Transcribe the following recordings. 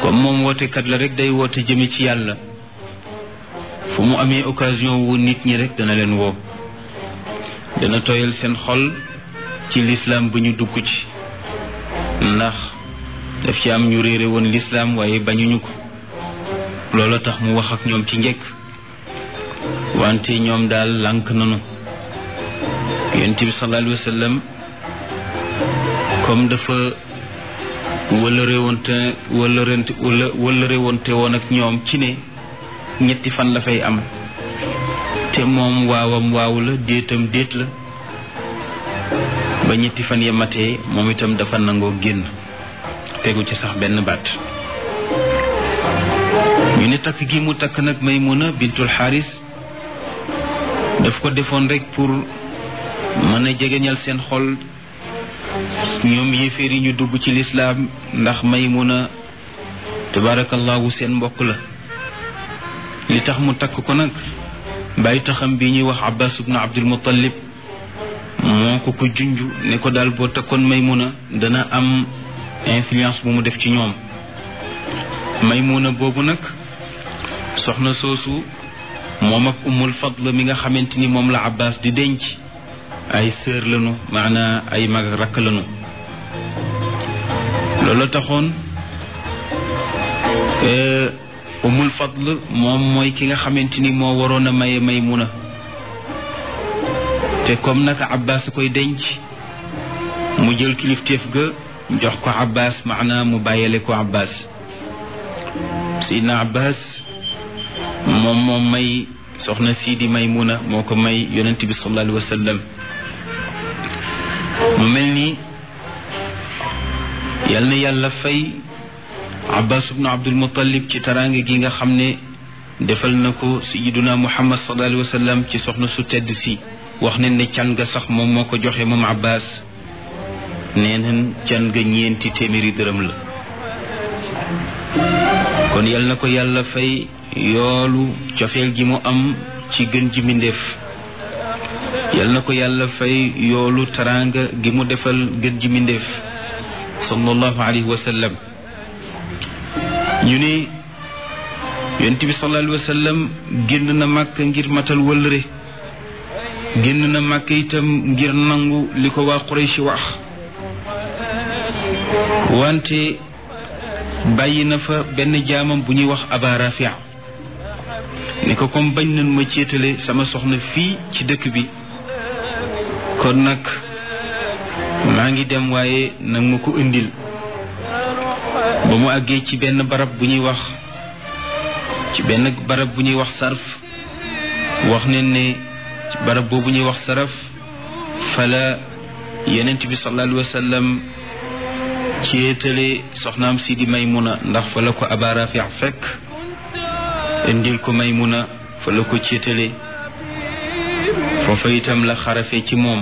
comme moom wootekat la rek day woote jëme ci yàlla fu mu amee occasion wu nit ñi rek dana leen woo dana tooyal seen xol ci lislaam bu ñu dugg ci ndax daf ci am ñu réere woon lislaam waaye bañuñu ko loola tax mu wax ak ñoom ci njëkk wante ñoom daal lànk nanu yonent bi sallallahu alayhi wa sallam comme dafa wëllëreewante wëllërente wëllëreewante woon ak ñoom ci ne ñetti fan la fay am te moom waawam waaw la déetam déet la ba ñetti fan ya matee moom itam dafa nangoo génn tegu ci sax benn baat ñu ne takk gi mu takk nag Maymuna bintul Xaaris daf ko defoon rek pour mën a jegeñal seen xol ñoom yéeféer yi ñu dugg ci lislaam ndax Maymuna tabarakallahu seen mbokk la li tax mu takk ko nag bàyyi taxam bi ñuy wax Abbas ibnu Abdul Muttalib moo ko ko junj ne ko daal boo takkoon Maymuna dana am influence bu mu def ci ñoom Maymuna boobu nag soxna soosu moom ak Ummul Fadl mi nga xamante ni moom la Abbas di denc ay sœur lañu maanaa ay mag ak rakk lañu loolu taxoon Ummul Fadl moom mooy ki nga xamante ni moo waroon a maye Maymuna te comme naka Abbas koy denc mu jël kilifteef ga jox ko Abbas maanaa mu bàyyale ko Abbas Seydina Abbas moom moom may soxna Sidi Maymuna moo ko may yonent bi sallallahu alayhi wa sallam mu mel ni yal na yàlla fay Abbas ibnu Abdul Muttalib ci taraange gi nga xam ne defal na ko sayiduna Muhammad sallallahu alayhi wa sallam ci soxna su tedd si wax ne ne can ga sax moom moo ko joxe moom Abbas nee nañ can ga ñeenti téeméeri dërëm la kon yal na ko yàlla fay yoolu cofeel gi mu am ci gën ji mbindéef yal na ko yàlla fay yoolu taraanga gi mu defal gën ji mbindéef sallallahu alayhi wa sallam ñu ne yonent bi sallallahu alayhi wa sallam génn na màkk ngir matal wëllëre génn na màkk itam ngir nangu li ko waa Quraysh wax wante bàyyi na fa benn jaamam bu ñuy wax Aba Rafia ne ko comme bañ nañ ma céetale sama soxna fii ci dëkk bi kon nag maa ngi dem waaye nag ma ko indil ba mu àggee ci benn barab bu ñuy wax ci benn barab bu ñuy wax sarf wax ne ne ci barab boobu ñuy wax saraf fala yonent bi sallallahu alayhi wa sallam céetale soxnaam si di Maymuna ndax fa la ko Aba Rafi fekk indil ko Maymuna fa la ko céetale foofa itam la xarafe ci moom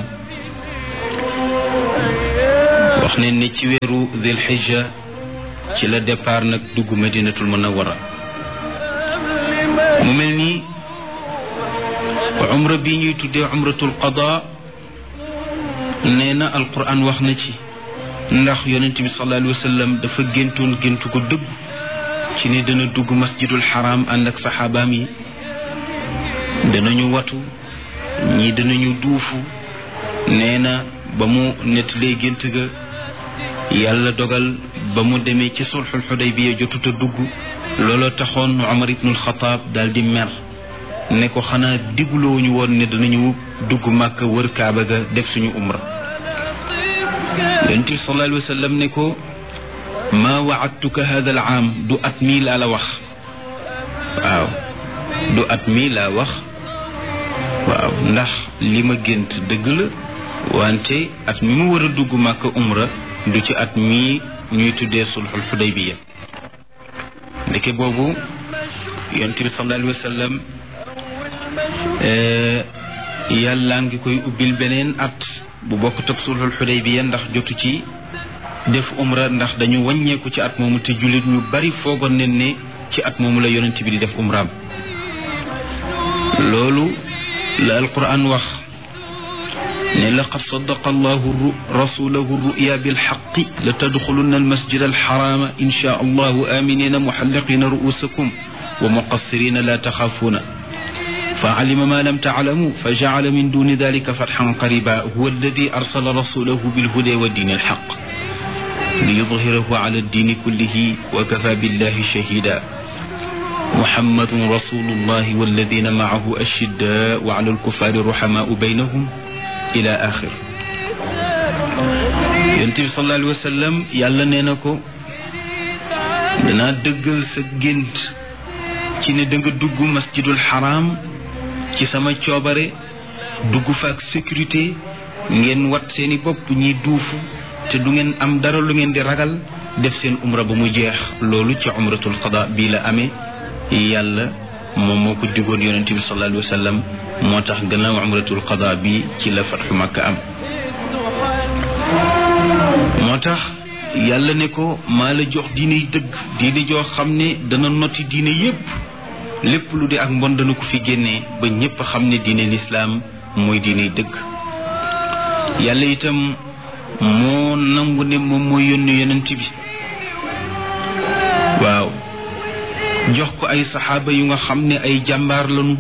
wax ne ne ci weeru Dil Hijja ci la départ nag dugg Madinatul Munawwara mu mel ni umra bi ñuy tuddee umratul qada nee na alquran wax na ci ndax yonent bi sallallahu alayhi wa sallam dafa géntoon géntu ko dëgg ci ne dana dugg masjidul xaram ànd ak saxaabaam yi danañu watu ñii danañu duufu nee na ba mu nettalee gént ga yàlla dogal ba mu demee ci sulxul xudaybiya jotut a dugg looloo taxoon Umar ibnul Xataab daal di mer ne ko xanaa digulooñu woon ne danañu dugg màkk wër kaaba ga def suñu umra yonent bi sallallahu alayhi wa sallam ne ko maa waadtuka hada al aam du at mii laa la wax waaw du at mii laa wax waaw ndax li ma gént dëgg la wante at mi mu war a dugg màkk umra du ci at mii ñuy tuddee sulxul xudaybiya ndeke boobu yonent bi sallallahu alayhi wa sallam yàlla ngi koy ubbil beneen at bu bokk teg sulxul xudaybiya ndax jotu ci def umra ndax dañu wàññeeku ci at moomu te jullit ñu bari foogoon nañ ne ci at moomu la yonent bi di def umraam loolu la alquran wax ne laqad sadaqa allahu rasulahu ruya bilxaqi la tadxulunna almasjid alxarama insha allahu aminina muxalliqina ru'usakum wa muqassirina la taxaafuuna فعلم ما لم تعلموا فجعل من دون ذلك فتحا قريبا هو الذي أرسل رسوله بالهدى والدين الحق ليظهره على الدين كله وكفى بالله شهيدا محمد رسول الله والذين معه أشداء وعلى الكفار رحماء بينهم إلى آخر ينتبه صلى الله عليه وسلم يالا نينكو دنا دغل سا گنت ci ne da nga dugg masjidul haram ci sama coobare dugg fa ak sécurité ngeen wat seeni bopp ñiy duufu te du ngeen am dara lu ngeen di ragal def seen umra ba mu jeex loolu ci umratul qada bii la amee yàlla moom moo ko digoon yonente bi sallallahu alayhi wa sallam moo tax gannaaw umratul qada bi ci la fatxu makka am moo tax yàlla ne ko maa la jox diine yi dëgg diine joo xam ne dana noti diine yépp lépp lu di ak mbon dana ko fi génnee ba ñépp xam ne diine lislaam mooy diine dëgg yàlla itam moo nangu ne moom mooy yónni yonent bi waaw jox ko ay saxaaba yu nga xam ne ay jàmbaar lañu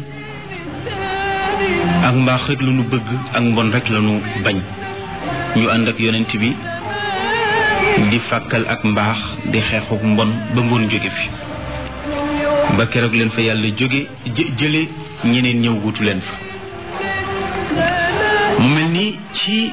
ak mbaax rek lañu bëgg ak mbon rek lañu bañ ñu ànd ak yonent bi di fàkkal ak mbaax di xeexuk mbon ba mbon jóge fi ba keroog leen fa yàlla jóge jële ñeneen ñëw wutu leen fa mu mel ni ci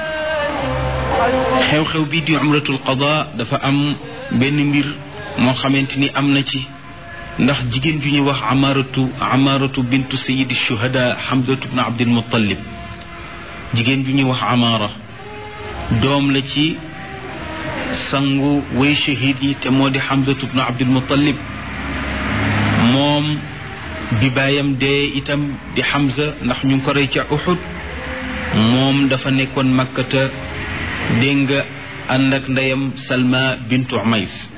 xew-xew bi di umratul qada dafa am benn mbir moo xamante ni am na ci ndax jigéen ju ñuy wax amaratu amaratu bintu sayidi shuhada hamdatu bnu abdil muttalib jigéen ju ñuy wax amara doom la ci sangu way shahid yi te moo di hamdatu bnu abdil muttalib moom bi baayam dee itam di Hamza ndax ñu ngi ko rey ca Uhud moom dafa nekkoon makkata dégg nga ànd ak ndeyam Salma bintu Umays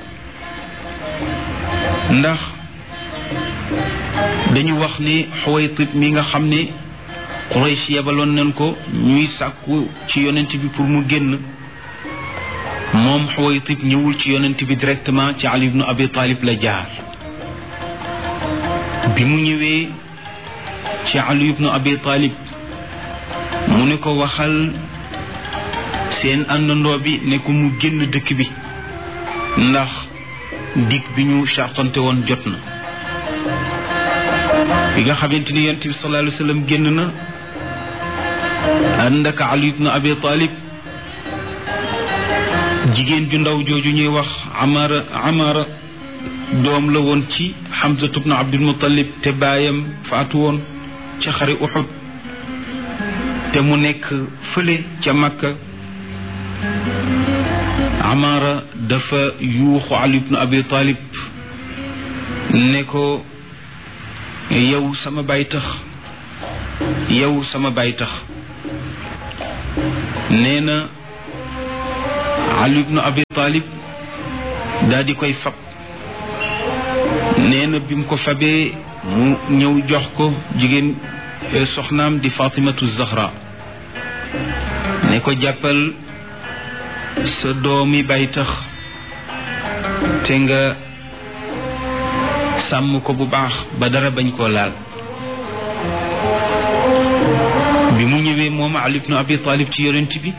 ndax dañu wax ni Xuwaytib mi nga xam ne Quraysh yebaloon nañ ko ñuy sàkku ci yonent bi pour mu génn moom Xuwaytib ñëwul ci yonent bi directement ci Ali ibnu Abi Talib la jaar bi mu ñëwee ci Ali ibnu Abi Talib mu ne ko waxal seen àndandoo bi ne ko mu génn dëkk bi ndax dig bi ñu chartante woon jot na bi nga xamante ni yonent bi sallallahu alayhi wa sallam génn na ànd ak Ali ibnu Abi Talib jigéen ju ndaw jooju ñuy wax Amara Amara doom la woon ci Hamzatu bnu Abdul Muttalib te baayam faatu woon ca xare Uxud te mu nekk fële ca Makka Amara dafa yuuxu Ali bnu Abi Talib ne ko yow sama baay tax yow sama baay tax nee na Ali bnu Abi Talib daal di koy fab nee na bi mu ko fabee mu ñëw jox ko jigéen soxnaam di Fatimatu Zahra ne ko jàppal sa doomi bay tax te nga sàmm ko bu baax ba dara bañ koo laal bi mu ñëwee moom Ali ibnu Abi Talib ci yonent bi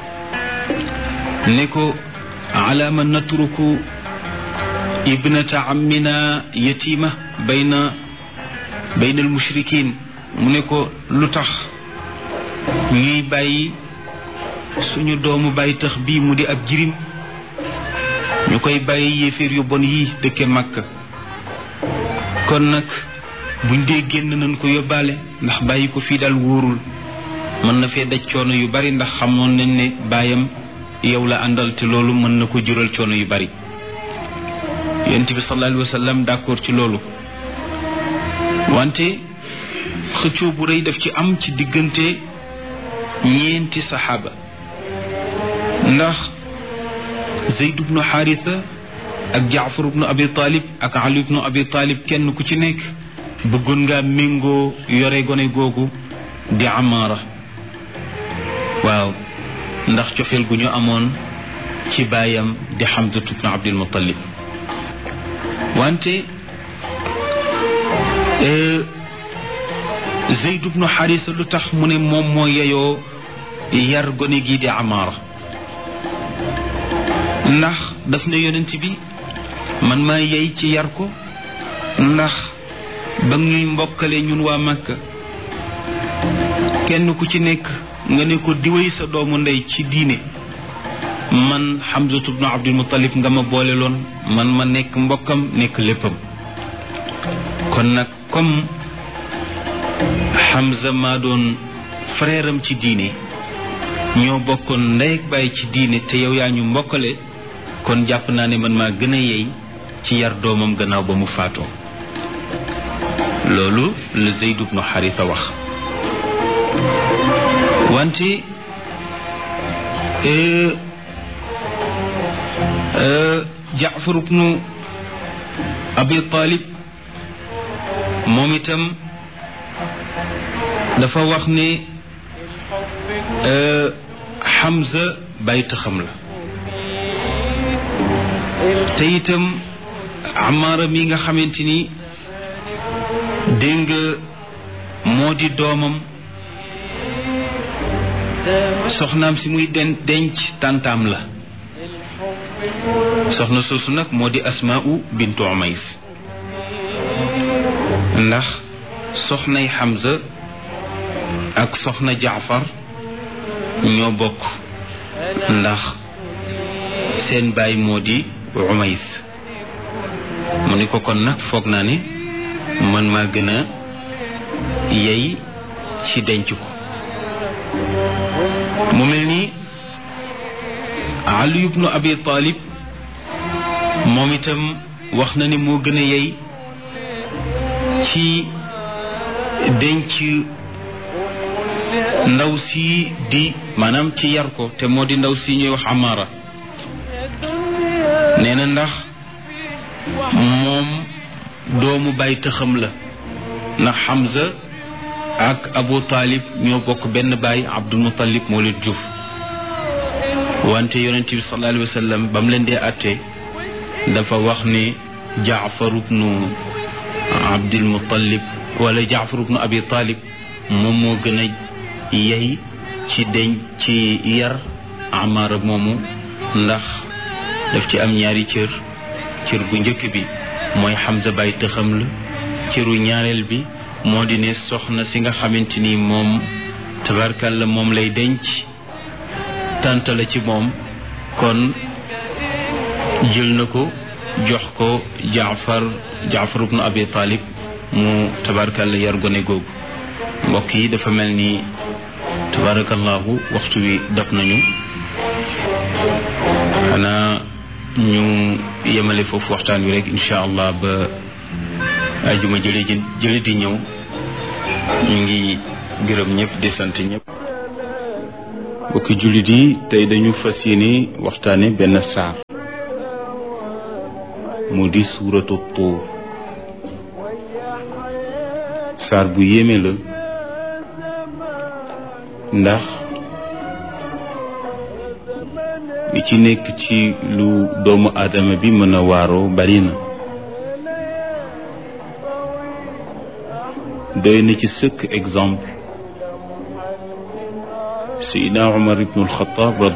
ne ko ala ma natruku ibnata ammina yatima bayna bayna almushrikin mu ne ko lu tax ñuy bàyyi suñu doomu bàyyi tax bii mu di ab jirim ñu koy bàyyi yéeféer yu bon yi dëkke Makka kon nag buñ dee génn nañ ko yóbbaale ndax bàyyi ko fii daal wóorul mën na fee daj coono yu bari ndax xamoon nañ ne baayam yow la àndal te loolu mën na ko jural coono yu bari yonent bi sallallahu alayhi wa sallam d'accord ci loolu wante xëccoo bu rëy daf ci am ci diggante ñeenti saxaaba ndax Zayd ibnu Xaarisa ak Jaafar ibnu Abi Talib ak Ali ibnu Abi Talib kenn ku ci nekk bëggoon ngaa méngoo yore gone googu di Amaara waaw ndax cofeel gu ñu amoon ci baayam di Hamzatu bnu Abdul Muttalib wante Zeyd bnu Xarisa lu tax mu ne moom moo yeyoo yar gone gii di Amaara ndax daf ne yonent bi man maa yey ci yar ko ndax ba ñuy mbokkale ñun waa Makka kenn ku ci nekk nga ne ko diwéy sa doomu ndey ci diine man Hamzatu bnu Abdul Muttalib nga ma boole loon man ma nekk mbokkam nekk léppam kon nag comme Hamza maa doon frère am ci diine ñoo bokkoon ndey ak baay ci diine te yow yaa ñu mbokkale kon jàpp naa ne man maa gën a yey ci yar doomam gannaaw ba mu faatoo loolu la Zayd ibnu Xarisa wax wante Jaafar ibnu Abi Talib moom itam dafa wax ne Hamza bàyyi taxam la te itam Amaara mi nga xamante ni dégg nga moo di doomam soxnaam si muy den denc tàntaam la soxna soosu nag moo di Asmaa'u bintu Umays ndax soxnay Hamza ak soxna Jaafar ñoo bokk ndax seen baay moo di Umays mu ni ko kon nag foog naa ne man maa gën a yey ci denc ko mu mel ni Ali ibnu Abi Talib moom itam wax na ne moo gën a yey ci denc ndaw si di maanaam ci yar ko te moo di ndaw si ñuy wax Amara nee na ndax moom doomu bàyyi tëxam la ndax Hamza ak Abu Talib ñoo bokk benn baay Abdul Muttalib moo leen jur wante yonent bi sallallahu alayhi wa sallam ba mu leen dee àtte dafa wax ne Jaafar ibnu Abdul Muttalib wala Jaafar ibnu Abi Talib moom moo gën a yey ci deñ ci yar Amaara moomu ndax daf ci am ñaari cër cër bu njëkk bi mooy Hamza bàyyi tëxam la cëru ñaareel bi moo di ne soxna si nga xamante ni moom tabarkalla moom lay denc tànt la ci moom kon jël na ko jox ko jaafar jaafar ibnu abi talib mu tabarkalla yar gone googu mbokk yi dafa mel ni tabarakallahu waxtu wi dab nañu xanaa ñu yemale foofu waxtaan wi rek incha allah ba ajuma jële ji jële di ñëw ñu ngi gërëm ñëpp di sant ñëpp bokki jullit yi tey dañu fas yéene waxtaane benn saar mu di suuratu tuur saar bu yéeme la ndax li ci nekk ci lu doomu aadama bi mën a waaroo bari na doy na ci sëkk exemple Seydina Umar ibnul Xataab